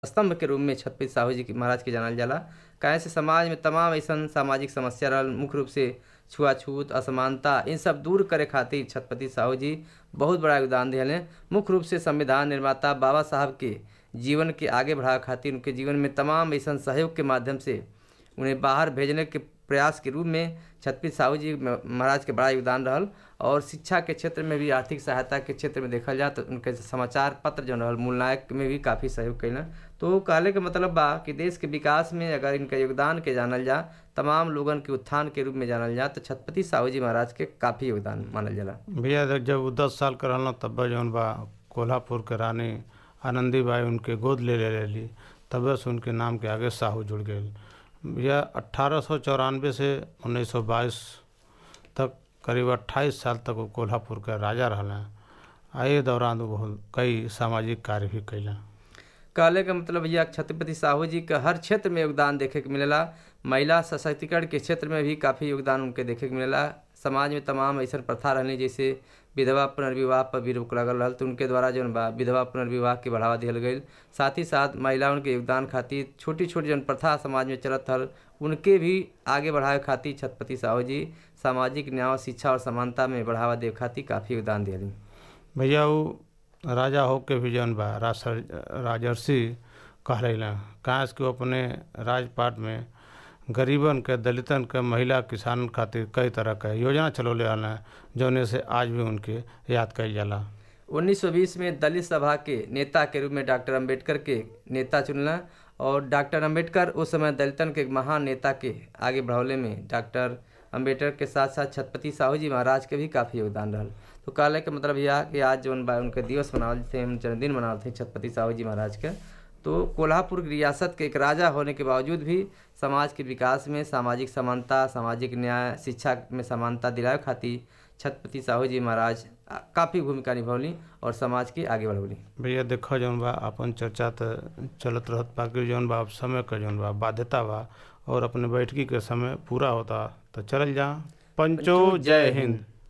स्तंभ के रूप में छत्रपति साहू जी के महाराज के जानल जाला काहे से समाज में तमाम ऐसन सामाजिक समस्या रहल मुख्य रूप से छुआछूत असमानता इन सब दूर करे खातिर छत्रपति साहू जी बहुत बड़ा योगदान दिहले मुख्य रूप से संविधान निर्माता बाबा साहब के जीवन के आगे बढ़ावे खातिर उनके जीवन में तमाम ऐसन सहयोग के माध्यम से उन्हें बाहर भेजने के प्रयास के रूप में छत्रपति साहू जी महाराज के बड़ा योगदान रहल और शिक्षा के क्षेत्र में भी आर्थिक सहायता के क्षेत्र में देखल जाए तो उनके समाचार पत्र जो रहल मूल नायक में भी काफ़ी सहयोग कैलन तो कहले के मतलब बा कि देश के विकास में अगर इनका योगदान के जानल जा तमाम लोगन के उत्थान के रूप में जानल जा तो छत्रपति साहू जी महाराज के काफ़ी योगदान मानल जाला भैया देख जब वो दस साल के रहल तब जौन बा कोल्हापुर के रानी आनंदीबाई उनके गोद ले ले लेली तब से उनके नाम के आगे साहू जुड़ गए भैया अट्ठारह सौ चौरानवे से उन्नीस सौ बाईस तक करीब अट्ठाईस साल तक वो कोल्हापुर के राजा रहल आ ये दौरान वो बहुत कई सामाजिक कार्य भी कैलन कहले का मतलब भैया छत्रपति साहू जी का हर क्षेत्र में योगदान देखे के मिलेला महिला सशक्तिकरण के क्षेत्र में भी काफ़ी योगदान उनके देखे के मिलेला समाज में तमाम ऐसा प्रथा रहनी जैसे विधवा पुनर्विवाह पर भी रोक लगल रहल तो उनके द्वारा जौन बा विधवा पुनर्विवाह के बढ़ावा दिहल गई साथ ही साथ महिलाओं के योगदान खातिर छोटी छोटी जौन प्रथा समाज में चलत हल उनके भी आगे बढ़ावे खातिर छत्रपति साहू जी सामाजिक न्याय शिक्षा और समानता में बढ़ावा देवे खातिर काफ़ी योगदान दिहली भैया वो राजा हो के भी जौन बा राजर्षि कहलन कहाँ कि वो अपने राजपाट में गरीबन के दलितन के महिला किसान खातिर कई तरह के योजना चलौले हल जौने से आज भी उनके याद कईल जाला 1920 में दलित सभा के नेता के रूप में डॉक्टर अंबेडकर के नेता चुनला और डॉक्टर अंबेडकर उस समय दलितन के महान नेता के आगे बढ़ौले में डॉक्टर अंबेडकर के साथ साथ छत्रपति साहू जी महाराज के भी काफ़ी योगदान रहल तो कहले के मतलब यह कि आज जो उनके दिवस मनावल थे हम जन्मदिन मनावल थे छत्रपति साहू जी महाराज के तो कोल्हापुर रियासत के एक राजा होने के बावजूद भी समाज के विकास में सामाजिक समानता सामाजिक न्याय शिक्षा में समानता दिलावे खातिर छत्रपति साहू जी महाराज काफ़ी भूमिका निभौली और समाज के आगे बढ़ौली भैया देखो जौन बा अपन चर्चा तो चलत रहत बाकी जौन बा समय का जौन बा बाध्यता बा और अपने बैठकी के समय पूरा होता तो चलल जा पंचो जय हिंद